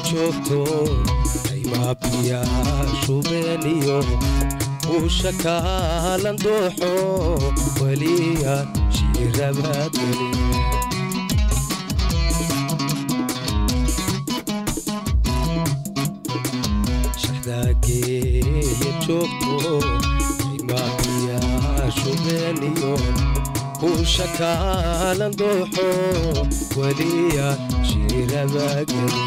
joogto aymaabiya shubeeniyo uusha kaalan dooxo weliya shiirabaadweli shaxdaageeya joogto aymaabiya shubeeniyo uusha kaalan dooxo weliya shiirabaageli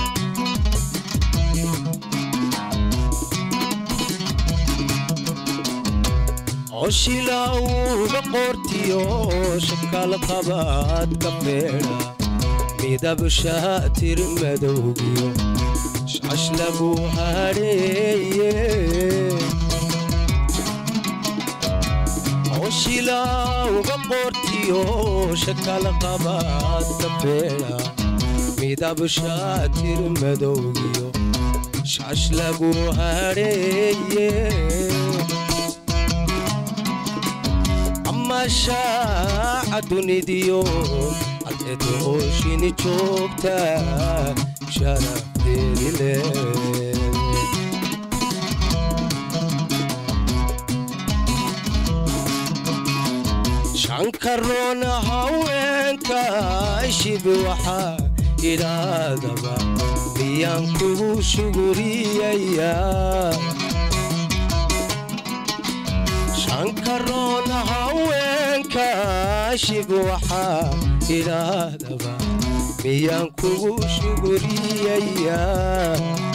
oshilauga qortiyo shakal qabaad ka beedha midab shaatir madowgiyo shash lagu hadheeye oshilauga qortiyo shakal qabaad ka beedha midab shaatir madowgiyo shash lagu hadheeye mashaaca dunidiyo cadceed ooshini joogta sharafteedi leed shankaroona haweenka shibi waxaa idhaadaba miyaan kugu shuguriyayaa shankaroona haweenka shib waxaa idhaahdaba miyaan kugu shuguriyayaa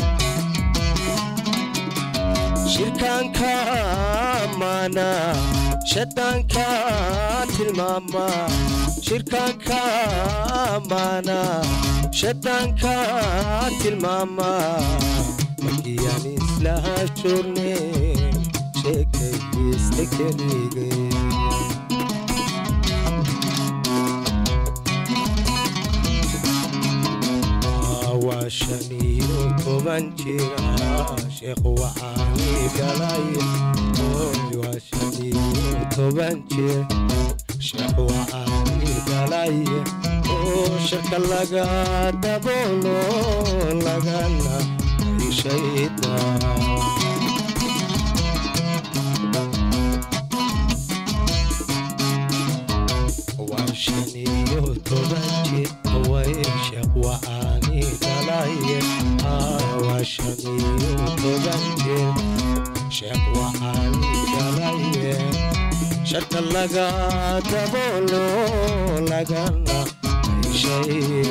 shirkaanka maana shadaanka tilmaama shirkaanka maana shadaanka tilmaama markiyaan isla joorne sheekayista keligay waa shan iyo toban jira sheekh waxaani galay waa shan iyo toban jir sheekh waxaani galay oo shirka laga daboolo lagana ishayda shaniyo toban jir way sheekh waxaani dhalaye waa shaniyo toban jir sheekh waxaani dhalaye sharka laga daboolo lagana ishay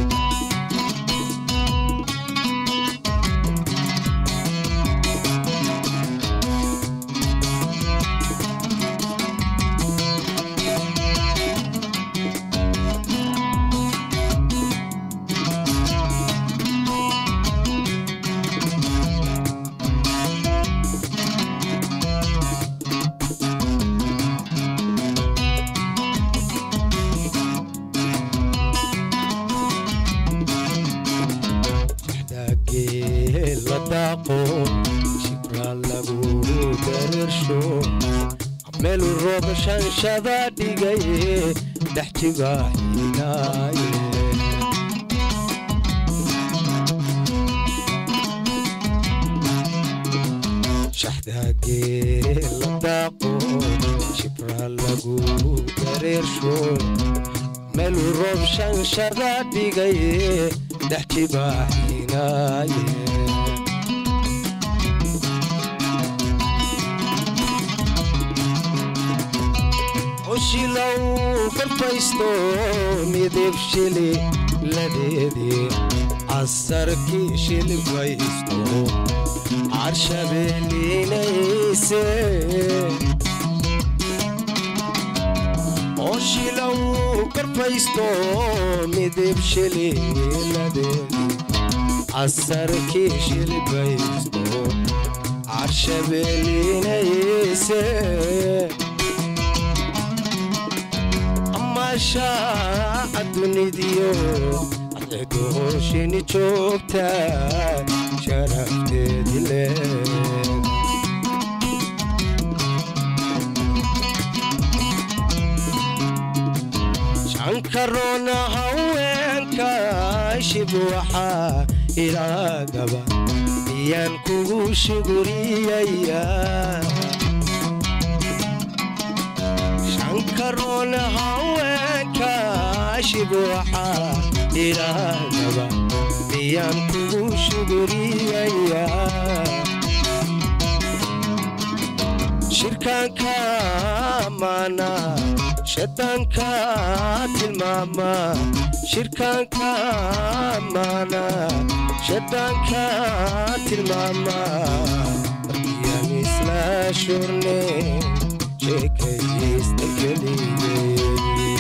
meel roob shanshada dhigaye dhex jibaaxinaaye shaxdaagee la daaqo shibra lagu dareersho meel roob shanshada dhigaye dhex jibaaxinaaye oshilow farfaysto midib shili ladeedii casarkii shilbaysto carshabeelinayse oshilow farfaysto midib shili ladeedii casarkii shilbaysto carshabeelinayse shaaca dunidiyo cadceedooshini joogta sharafteedi leed shankaroona haweenka shib waxaa ilaagaba miyaan kugu shuguriyayaa shankaroon haweenka shibuuxa ilaagaba miyaan kugu shuguriyayaa shirkaanka maana shadaanka tilmaama shirkaanka maana shadaanka tilmaama markiyaan isla shurne sheekaysta keligee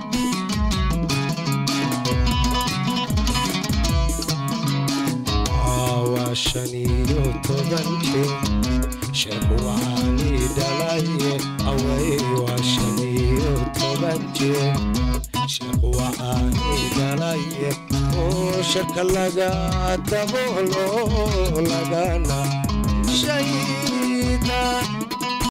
waa shan iyo toban jir sheekh waxaani dhalaye away waa shan iyo toban jir sheekh waxaani dhalaye oo shaka laga daboolo lagana shayda